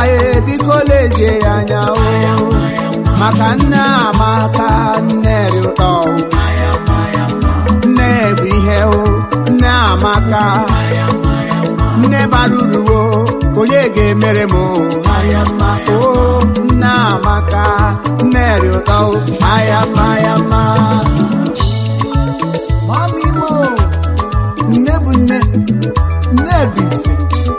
ya biko lezie ya anya o maka nne amaka nne dị ụtọ o nne bụ ihe o nne amaka nne bara uru o onye ga-emere m o aya mma o nne amaka nne dị ụtọ o aya mma aya mma mami mo nne bụ nne nne bụ ise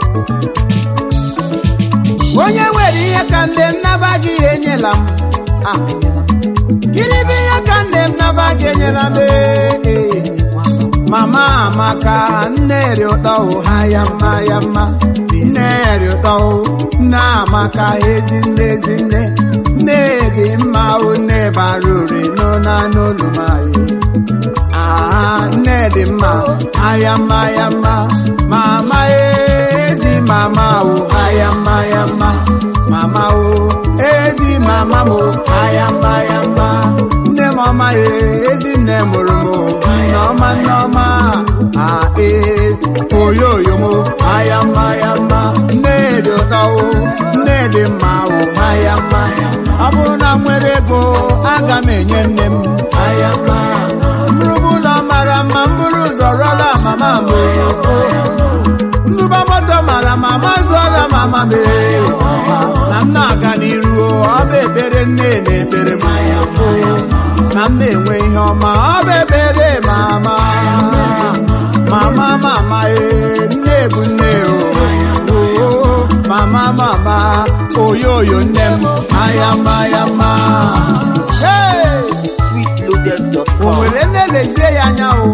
onye nwere ihe ka nne nnaba gị enyela m ah enyela m gịnị bụ ihe ka nne m naba gị enyela m ee, ee. mama amaka nne dị ụtọ o ha ya mma ya mma nne dị ụtọ o nne amaka ezi nne ezi nne nne dị mma o nne bara ure n'ụna n'olu m anyị Ah, nne dị mma aya mma ya mma mama ezi mama o aya mma ya mma mama o ezi mama m o aya mma ya mma nne m ọma ya ezi nne mụrụ m o nneọma nneọma a ee oyoyo m o aya mma ya mma nne dị ụtọ o nne dị mma o aya mma ọ bụrụ na m nwere ego aga m enye nne m aya mma mrụbụ ụlọ mara mma m bụrụ ụzọ rụọla mama m o nzụba moto mara mama zụọla mama m ee. na m na-aga n'iru o, ọ bụ ekpere nne na-ekpere m o. na m na-enwe ihe ọma ọ bụ ekpere mama mama mama ee nne bụ nne o o mama mama oyoyo nne m ayama ayama Hey! o sweetloaded.com. nwere nne lezie ya anya o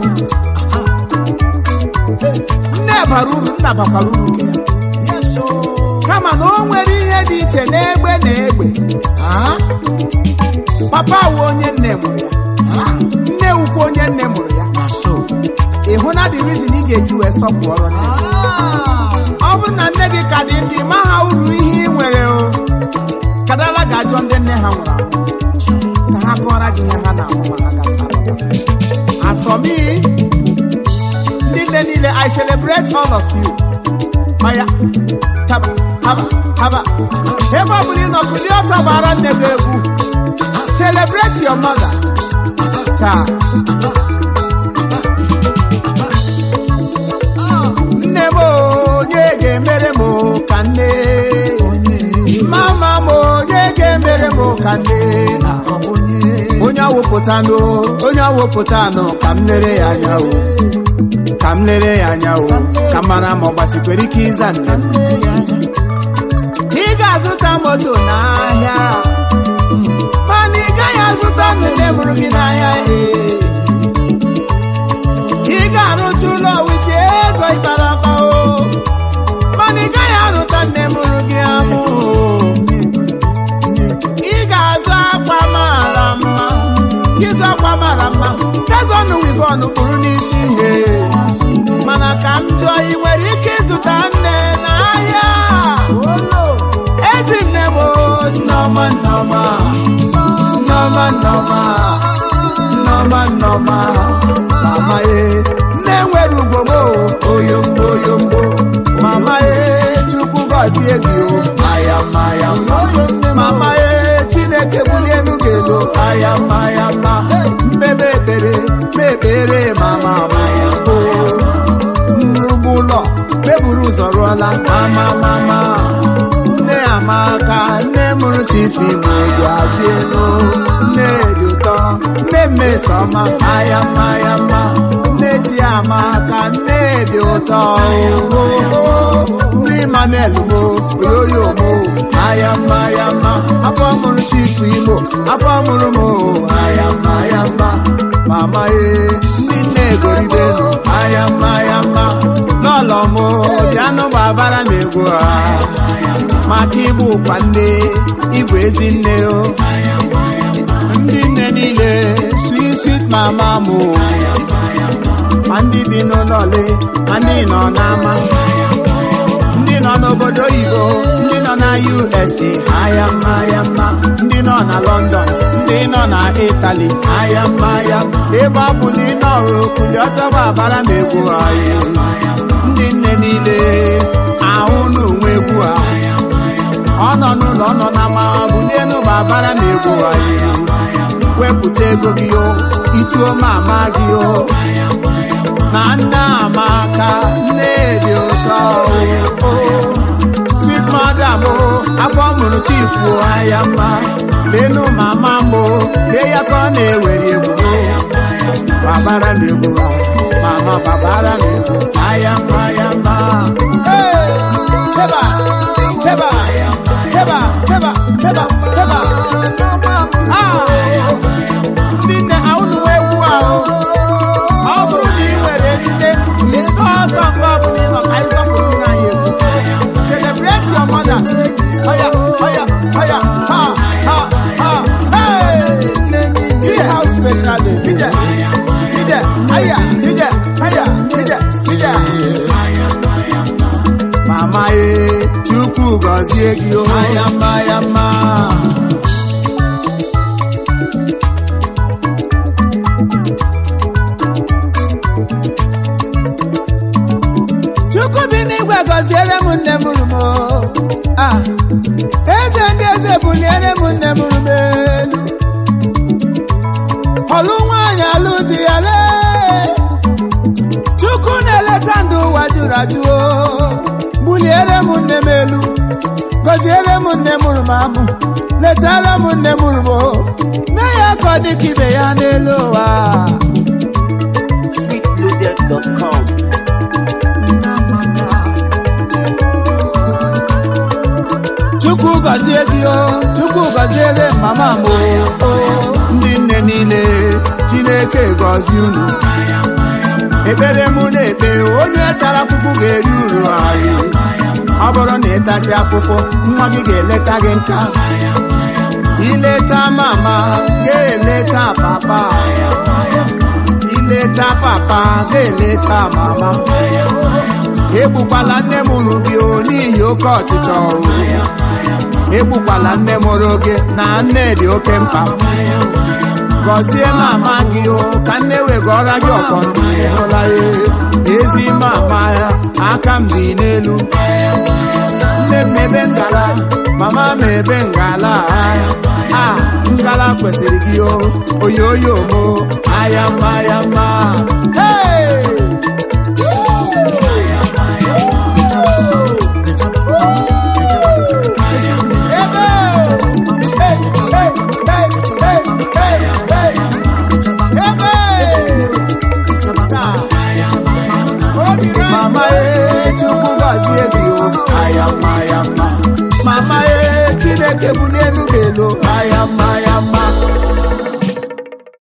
nne bara uru nna bakwara uru nke ya yes o kama na o nwere ihe dị iche n'egbe na egbe ah papa wu onye nne mụrụ ya ah nne wukwa onye nne mụrụ ya na so ị hụ na the reason ị ga-eji wee sọpụọrọ nne ah ọ bụrụ na nne gị ka dị ndị ma ha uru ihe ị nwere o kadala ga-ajụ ndị nne ha nwụrụ anwụ ka ha kọọrọ gị ihe ha na-ahụ ma ha gacha alọta asọmi ndị nne niile i celebrate all of you maya chaba haba haba ebe ọ bụla ị nọ kulie ọtọ gbara nne gị egwu celebrate your mother taa nne m onye ga-emere m ka nne mama m onye ga-emere m ka nne ọ bụ onye onye awụpụtanụ onye awụpụtanụ ka m lere ya anya o ka m lere ya anya o ka mara ma ọ gbasikwere ike ịza nne m nne ya ị ga-azụta moto n'ahịa mana ị gaghị azụta nne mụrụ gị n'ahịa ee. ị ga-arụcha ụlọ wite ego ịkpara akpa o mana ị gaghị arụta nne mụrụ gị amụ ị ga-azụ akwa mara mma ịzụ akwa mara mma gazọnụ wivon kpụrụ n'isi ihe mana ka m jụọ ị nwere ike ịzụta nne n'ahịa olo ezi nne m o, nneọma nneọma nneọma nneọma nneọma nneọma mama ye nne nwere ugwo m o, oyombo oyombo mama ye chukwu gọzie gị o aya mma ya mma oyo nne m mama ye chineke bulie enu gị elu aya mma ya mma mbebe ekpere mekpere mama maya o nrugbu ụlọ meburu ụzọ rụọla mama mama nne amaka nne mụrụ chifi ma oji azụ elu nne dị ụtọ nne mmesoma aya mma ya mma nne chi amaka nne dị ụtọ ooo nne Emmanuel mo oyoyo mo aya mma ya mma afọ mụrụ chifu imo afọ mụrụ m o aya mma ya mma mama ye ndị nne egoribenu aya mma ya mma n'ụlọ m bịanụ gbabara m egwu a maka ịbụ ụkwa nne ịbụ ezi nne o ndị nne niile sweet sweet mama m o ma ndị bi n'ụlọ ole ma ndị nọ n'ama ndị nọ n'obodo oyibo ndị nọ na usa aya mma ya mma ndị nọ na london ndị nọ na itali aya mma ya mma ebe ọ bụla ị nọrụ okuli ọtọba abara m egwu anyị ndị nne niile ahụ n'onwe egwu a ọ nọ n'ụlọ ọ nọ na ma bulienu ma bara na egwu anyị wepụta ego gị o ituo mama gị o na nne amaka nne dị ụtọ o sweet madam o afọ mụrụ chifu anya mma lenu mama m o lee ya ka ọ na-ewere egwu o babara na egwu mama babara na egwu aya mma aya mma Hey! Teba! Teba! Teba! Teba! Teba! Teba! Ah! ndị nne ha unu wee egwu ahụ ọ bụrụ na ị nwere nne nke ọtọ nke ọ bụla ịnọ ka anyị sọpụrụ nna anyị egwu celebrate your mother oya oya oya ha ha ha hey see how special dey be there be there aya be there aya be there be there mama ye chukwu gọzie gị o aya mma ya mma chukwu bi n'igwe gọziere m nne m rumo ah eze ndị eze buliere m nne m rumo elu ọlụ nwaanyị alụ di ya lee chukwu na-eleta ndụ ụwa jụrụ ajụ o buliere m nne m elu gọziere m nne m rumo amụ letara m nne m rumo mee ya ka ọ dị ka ibe ya n'elu ụwa sweetloaded.com. chukwu gọzie gị o chukwu gọziere mama m o o. ndị nne niile chineke gọzie unu ekpere mụ na-ekpe onye tara afụfụ ga-eri uru anyị ọ bụrụ na ịtasị afụfụ nwa gị ga-eleta gị nka ileta mama ga-eleta papa ileta papa ga-eleta mama egbukwala nne m uru gị o n'ihi oke ọchịchọ o. egbukwala nne mụrụ gị na nne dị oke mkpa gọzie mama gị o ka nne wegọrọ gị ọfọ ndụ ịhụla ya ezi mama ya aka m dị n'elu nne m ebe ngala mama m ebe ngala a ngala kwesịrị gị o oyoyo mo aya mma ya mma hey!